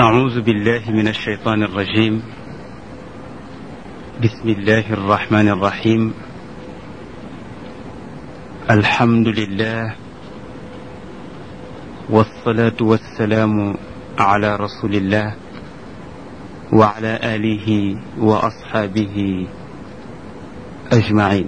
أعوذ بالله من الشيطان الرجيم بسم الله الرحمن الرحيم الحمد لله والصلاة والسلام على رسول الله وعلى آله وأصحابه أجمعين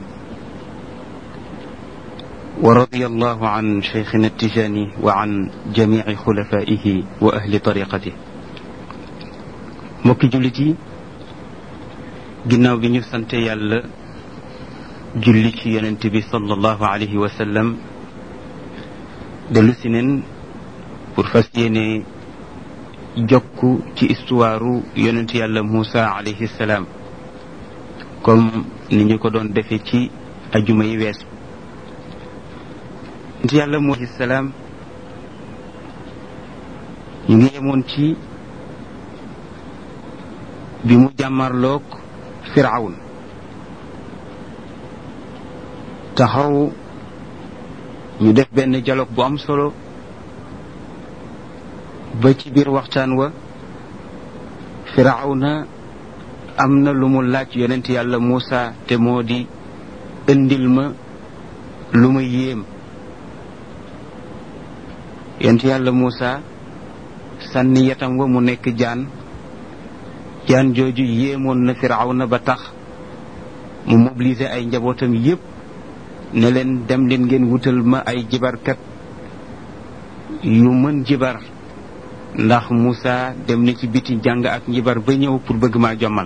ورضي الله عن شيخنا التجاني وعن جميع خلفائه وأهل طريقته mbokki jullit yi ginnaaw bi ñu sante yàlla julli ci yonent bi sallallahu alayhi wa sallam dellu si neen pour fas yéene jokk ci histoire yonent yàlla Moussa alayhi salaam comme ni ñu ko doon defee ci ajuma yi weesu yonent yàlla Moussa alayhi salaam ñu ngi yemoon ci bi mu jàmmarloog firawn taxaw ñu def benn dialogue bu am solo ba ci biir waxtaan wa firawna am na lu mu laaj yonent yàlla Muusa te moo di indil ma lu ma yéem yonent yàlla Muusa sànni yatam wa mu nekk jaan jaan jooju yéemoon na firawna ba tax mu mobiliser ay njabootam yépp ne leen dem leen ngeen wutal ma ay jibarkat yu mën jibar ndax Moussa dem na ci biti jàng ak njibar ba ñëw pour bëgg maa jommal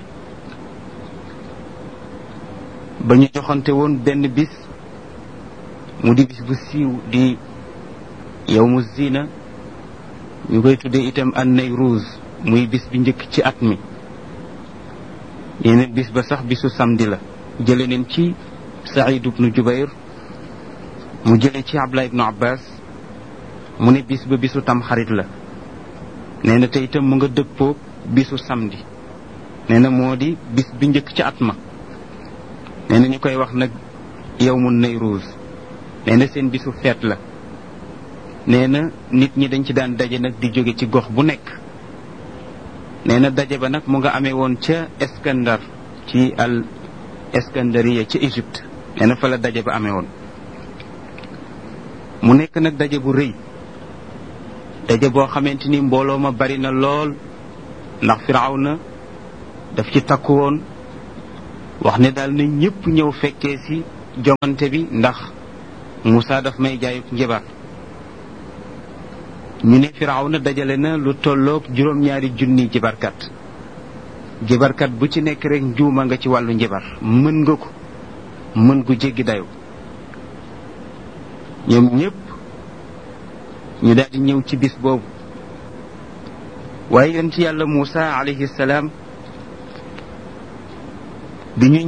ba ñu joxante woon benn bis mu di bis bu siiw di yawmu zina ñu koy tuddee itam an Nayruuz muy bis bi njëkk ci at mi yeneen bis ba sax bisu samedi la jële neen ci Saïd ibnu Jubayr mu jële ci Abdullah ibnu Abbas mu ne bis ba bisu tam xarit la nee na te itam mu nga dëppoo bisu samedi nee na moo di bis bi njëkk ci at ma nee na ñu koy wax nag yawmu Nayruuz nee na seen bisu feet la nee na nit ñi dañ ci daan daje nag di jóge ci gox bu nekk nee na daje ba nag mu nga amee woon ca Iskandar ci al Iskandariya ca Égypte nee na fa la daje ba amee woon mu nekk nag daje bu rëy daje boo xamante ni mbooloo ma bari na lool ndax Firawna daf ci takku woon wax ne daal na ñëpp ñëw fekkee ci jongante bi ndax Moussa daf may jaayuk njabar ñu ne firawna dajale na lu tolloog juróom-ñaari junni jibarkat jibarkat bu ci nekk rek njuuma nga ci wàllu njibar mën nga ko mën gu jéggi dayo ñoom ñépp ñu daal di ñëw ci bis boobu waaye yonent yàlla Muusa alayhi salaam bi ñu